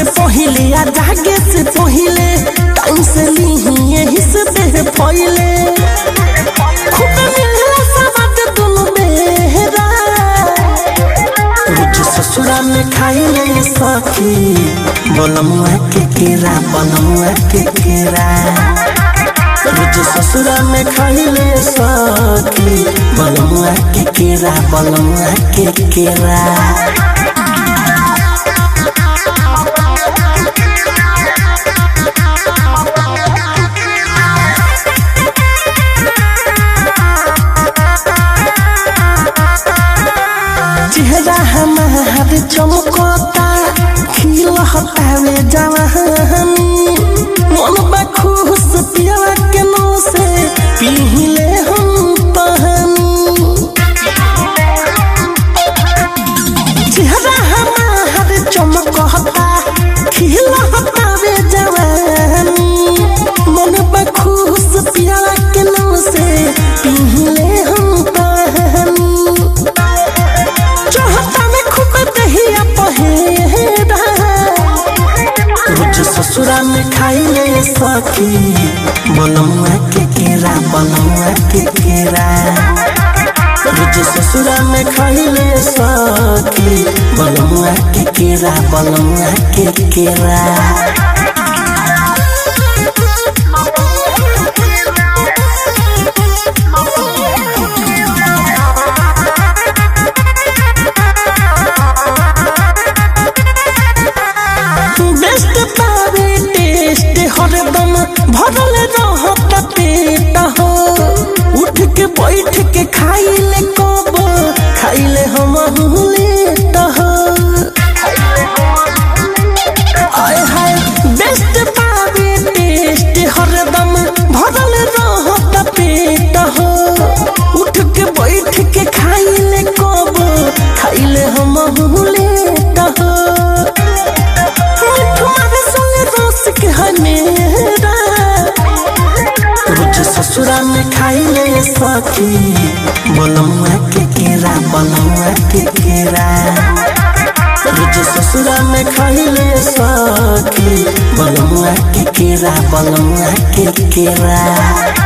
से पहिले या जागे से पहिले टाइम से ली यही से देह फैले खूब मिलला सवाद दुनु बेहरा रोज ससुरा में खाइले सखी बनमुआ के केरा बनमुआ के केरा रोज ससुरा में खाइले सखी बनमुआ के केरा बनमुआ के केरा चेहरा हमार चमकता खिल हटावे जवानी मन बा खुश पिया के नो से पीले हम पहनी चेहरा हमार चमकता खिल हटावे जवानी मन बा खुश पिया के नो से पीले हम पहनी चाहता में खूब दहिया पहेरा रोज ससुरा में खाइले सखी बनमुआ के केरा बनमुआ के केरा रोज ससुरा में खाइले सखी बनमुआ के केरा बनमुआ के केरा बेस्ट पावे टेस्ट हरदम भरल रहत पेट हो उठ के बैठ के खाइले कब खाइले हम लेट हो आय हाय बेस्ट पावे टेस्ट हरदम भरल रहत पेट हो उठ के बैठ के खाइले कब खाइले हम लेट हो तुम्हारे संग रोस के हनेरा रोज ससुरा में खाइले सखी बनमुआ के केरा बनमुआ के केरा रोज ससुरा में खाइले सखी बनमुआ के केरा बनमुआ के केरा